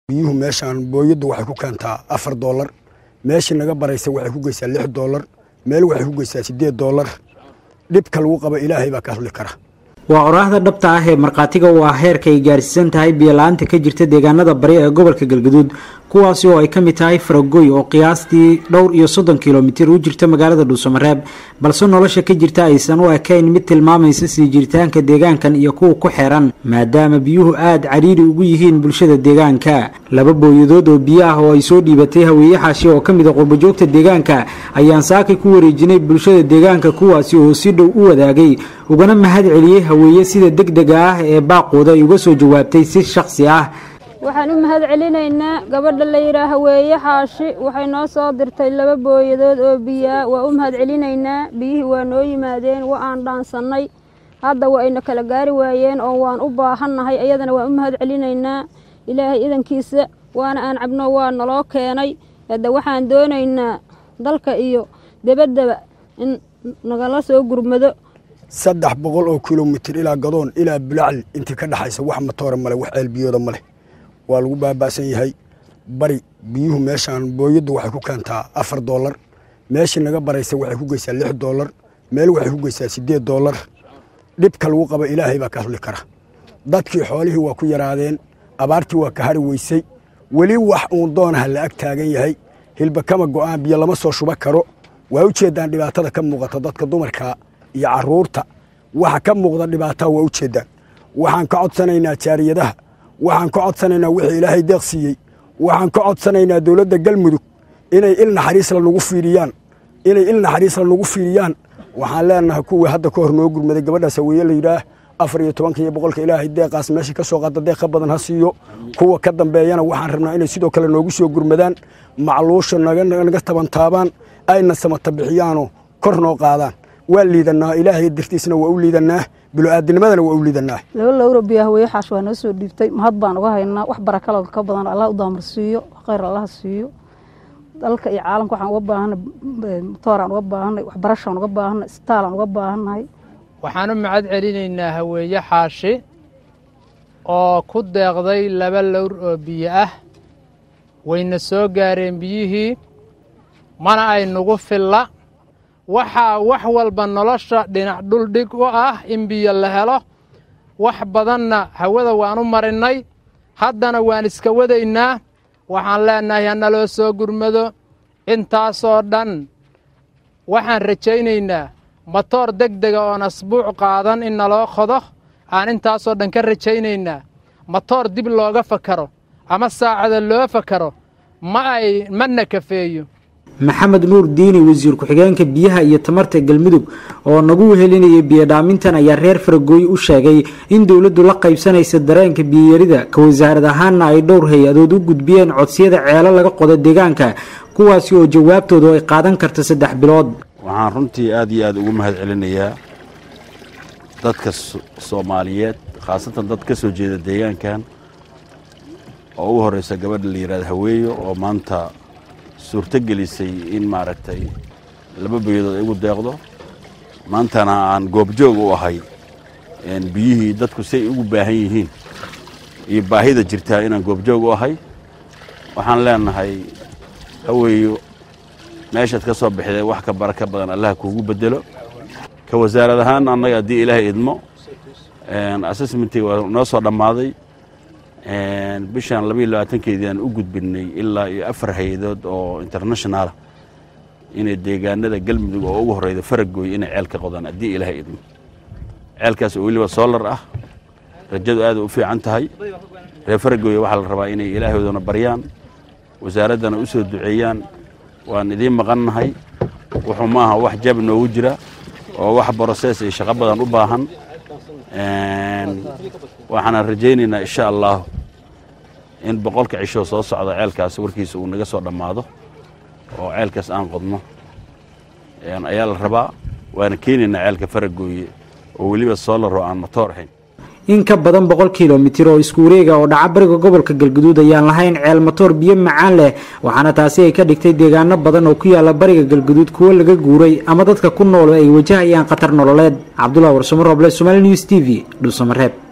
biyuhu meeshaan booyaddu waxay ku keentaa afar doolar meeshii naga baraysa waxay ku geysaa lix doolar meel waxay ku geysaa siddeed doolar dhibka lagu qabo ilaahay baa ka hadli kara waa oraahda dhabta ah ee markhaatiga u ah heerka ay gaarsiisan tahay biyola'aanta ka jirta deegaanada bari ee gobolka galgaduud kuwaasi oo ay ka mid tahay faragoy oo qiyaastii dhowr iyo soddon kilomitir u jirta magaalada dhuusamareeb balse nolosha ka jirta aysan u ekayn mid tilmaamaysa sii jiritaanka deegaankan iyo kuwa ku xeeran maadaama biyuhu aada cariiri ugu yihiin bulshada deegaanka laba booyadood oo biyo ah oo ay soo dhiibatay haweeye xaashi oo ka mid a qurbajoogta deegaanka ayaan saakay ku wareejinay bulshada deegaanka kuwaasi oo si dhow u wadaagay ugana mahad celiyey haweeye sida deg dega ah ee baaqooda ay uga soo jawaabtay si shakhsi ah waxaan u mahad celinaynaa gabadha la yidhaah haweeye xaashi waxay noo soo dirtay laba booyadood oo biyaa waa u mahad celinaynaa biyihii waa noo yimaadeen wa aan dhaansannay hadda waa ayna kala gaari waayeen oo waan u baahannahay iyadana waan u mahad celinaynaa ilaahay idankiisa waana aan cabno waa naloo keenay hadda waxaan doonaynaa dalka iyo debaddaba in nagala soo gurmado saddex boqol oo kilomitir ilaa gadoon ilaa bulacli intii ka dhexaysa wax matoora male wax ceelbiyooda ma leh waa lagu baaba'san yahay bari biyuhu meeshaan booyaddu waxay ku keentaa afar doolar meeshii naga baraysa waxay ku geysaa lix doolar meel waxay ku geysaa siddeed doolar dhibka lagu qabo ilaahay baa ka hadli kara dadkii xoolihii waa ku yaraadeen abaartii waa ka hari weysay weli wax uun doonaha la ag taagan yahay hilba kama go'aan biyo lama soo shuba karo waa u jeeddaan dhibaatada ka muuqata dadka dumarka iyo carruurta waxa ka muuqda dhibaataa waa u jeeddaan waxaan ka codsanaynaa jaariyadaha waxaan ka codsanaynaa wixii ilaahay deeq siiyey waxaan ka codsanaynaa dowladda galmudug inay il naxariisla nagu fiiriyaan inay il naxariisla nagu fiiriyaan waxaan leenahay kuwii hadda ka hor noo gurmaday gabadhaas haweeye la yidhaah afar iyo tobanka iyo boqolka ilaahay deeqaas meesha ka soo qaada deeq ka badan ha siiyo kuwa ka dambeeyana waxaan rabnaa inay sidoo kale noogu soo gurmadaan macluusha naga tabantaabaan ayna samata bixiyaanoo kor noo qaadaan waa liidanaa ilaahay dartiisna waa u liidanaa bilo'aadinimadana waa u liidanaa laba lowra biyo haweeye xaash waa noo soo dhiibtay mahad baan uga haynaa wax barakalood ka badan allah u daamar siiyo khayr allah siiyo dalka iyo caalamka waxaan uga baahanay motooraan uga baahanay waxbarashaan uga baahanay isbitaalaan uga baahannahay waxaan u mahad celinaynaa haweeye xaashi oo ku deeqday laba lowr oo biyo ah wayna soo gaareen biyihii mana ay nagu filla waxaa wax walba nolosha dhinac dhuldhig u ah in biyo la helo wax badanna hawada waan u marinnay haddana waan iska wadaynaa waxaan leennahay hanaloo soo gurmado intaasoo dhan waxaan rajaynaynaa matoor deg dega oon asbuuc qaadan in naloo qodo aan intaasoo dhan ka rajaynaynaa matoor dib looga fakaro ama saacada loo fakaro ma ay mana kafeeyo maxamed nuur diini wasiir ku-xigeenka biyaha iyo tamarta galmudug oo nagu wehelinayay biyodhaamintan ayaa reer faragooy u sheegay in dowladdu la qaybsanaysa dareenka biyarida ka wasaarad ahaanna ay dhowr hay-adood u gudbiyeen codsiyada ceelo laga qodo deegaanka kuwaasi oo jawaabtoodu ay qaadan karta saddex bilood waxaan runtii aad iyo aad ugu mahad celinayaa dadka soomaaliyeed khaasatan dad ka soo jeeda deegaankan oo ugu horraysa gabadha la yidhahda haweeyo oo maanta suurto gelisay in maaragtay laba beyadood ay igu deeqdo maantana aan goobjoog u ahay biyihii dadku say ugu baahan yihiin iyo baahida jirtaa inaan goobjoog u ahay waxaan leenahay haweeyo meeshaad ka soo bixdee wax ka bara ka badan allaha kuugu bedelo ka wasaarad ahaan annaga haddii ilaahay idmo assessmentii waa noo soo dhammaaday bishaan labaiyo labaatankeedii aan u gudbinnay ilaa iyo afar hay-adood oo internationaala inay deegaanada galmudug oo ugu horreyda faragooy inay ceel ka qodaan haddii ilaahay idmo ceelkaas oo weliba soolar ah rajadu aada u fiican tahay reer faragooy waxaa la rabaa inay ilaahoodana baryaan wasaaraddana u soo duceeyaan waan idiin maqannahay wuxuu maaha wax jab noogu jira oo wax brosees iyo shaqo badan u baahan waxaana rajaynaynaa insha allah in boqolka cishoo soo socda ceelkaas warkiisa uu naga soo dhammaado oo ceelkaas aan qodno ayaa la rabaa waana keenaynaa ceelka faragooye oo weliba soolaro aan matoor ahayn in ka badan boqol kilomitir oo isku wareega oo dhaca bariga gobolka galguduud ayaan lahayn ceel matoor biyo macaan leh waxaana taasi ay ka dhigtay deegaano badan oo ku yaala bariga galguduud kuwo laga guuray ama dadka ku nool ay wajahayaan khatar nololeed cabdullah warsamo roble somaali news t v dhuusamareeb